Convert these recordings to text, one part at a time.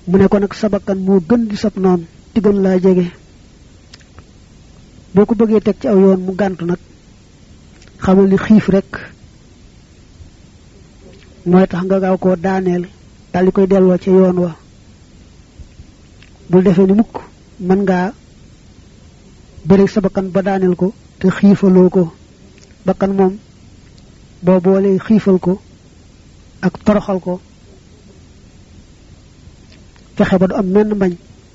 mu ne ko nag sa bakkan moo gën di sab noon di gën laa jege boo ko bëggee teg ci aw yoon mu gàntu nag xamal ni xiif rek mooy tax nga gaaw koo daaneel daal di koy delloo ca yoon wa bul defee ni mukk mën ngaa bëri sa bakkan ba daaneel ko te xiifaloo ko bakkan moom boo boolee xiifal ko ak toroxal ko fexe ba du am menn mbañ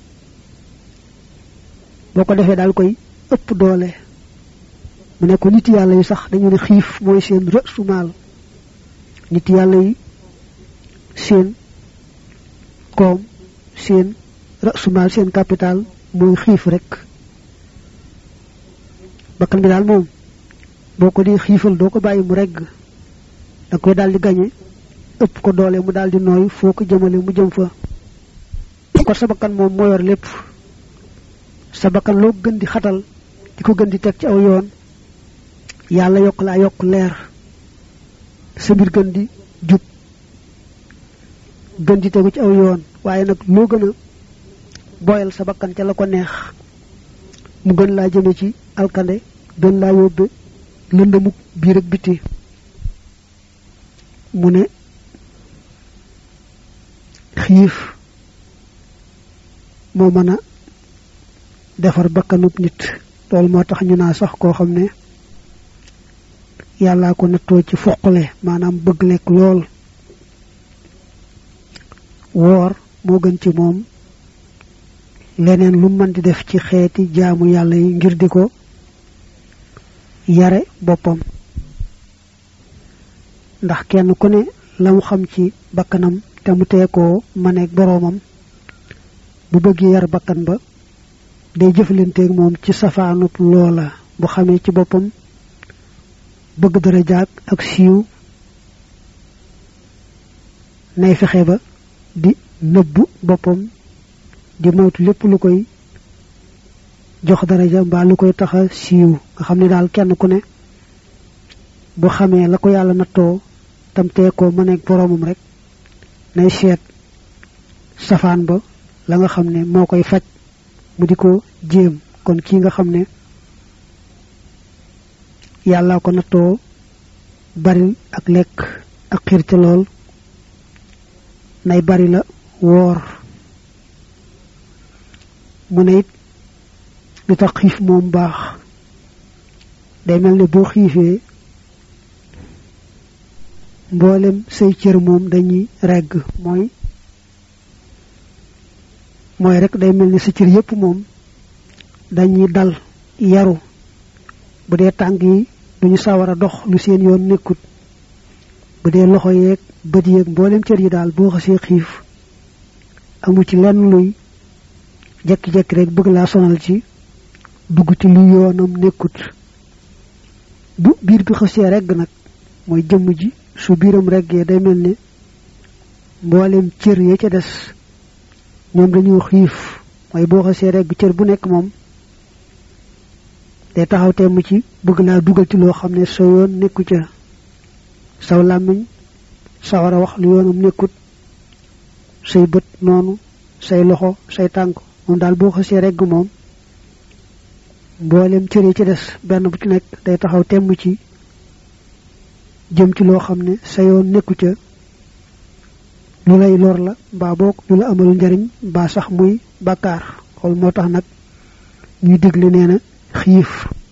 boo ko defee daal koy ëpp doole mu ne ko nit yàlla yi sax dañu ne xiif mooy seen rësu maal nit yàlla yi seen koom seen rësu maal seen capital mooy xiif rek bakkan bi daal moom boo ko di xiifal doo ko bàyyi mu regg da koy daal di gañe ëpp ko doole mu daal di nooy foo ko jëmale mu jëm fa kon sa bakkan moom moo yor lépp sa bakkan loo gën di xatal di ko gën di teg ci aw yoon yàlla yokk laa yokk leer sa mbir gën di jub gën di tegu ci aw yoon waaye nag loo gën a boyal sa bakkan ca la ko neex mu gën laa jëme ci alkande gën laa yóbbe lëndamuk biir ak biti mu ne xiif moo mën a defar bakkanub nit loolu moo tax ñu naa sax koo xam ne yàllaa ko nattoo ci foqale maanaam bëgg lekk lool woor moo gën ci moom leneen lu mën di def ci xeeti jaamu yàlla yi ngir di ko yare boppam ndax kenn ku ne la mu xam ci bakkanam te mu teekoo maneeg boroomam bu bëggee yar bakkan ba day jëflanteeg moom ci safaanub loola bu xamee ci boppam bëgg dara jaag ak siiw nay fexe ba di nëbb boppam di moytu lépp lu koy jox daraja mbaa lu koy taxa siiw nga xam ne daal kenn ku ne bu xamee la ko yàlla nattoo tam tee ko mëneeg boroomam rek nay seet safaan ba la nga xam ne moo koy faj mu di ko jéem kon kii nga xam ne yàlla ko nattoo bari ak lekk ak xiir ca lool nay bari la woor mu ne it li tax xiif moom baax day mel ne boo xiifee mboolem say cër moom dañuy regg mooy mooy rek day mel ni sa cër yépp moom dañuy dal yaru bu dee tànk yi duñu sawar a dox lu seen yoon nekkut bu dee loxo yeeg bët yeeg mboolem cër yi daal boo xasee xiif amu ci lenn luy jekki-jekki rek bëgg laa sonal ci dugg ci lu yoonam nekkut bu biir bi xasee regg nag mooy jëmm ji su biiram reggee day mel ne mboolem cër ya ca des ñoom dañuy xiif mooy boo xasee regg cër bu nekk moom day taxaw temm ci bëgg laa dugal ci loo xam ne sa yoon nekku ca saw làmmiñ sa war a wax lu yoonam nekkut say bët noonu say loxo say tànk moom daal boo xasee regg moom mboolem cër yi ci des benn bu ci nekk day taxaw temm ci jëm ci loo xam ne sa yoon nekku ca lu lay lor la mbaa boog lu la amal njariñ mbaa sax muy bàkkaar xool moo tax nag ñuy digle nee na xiif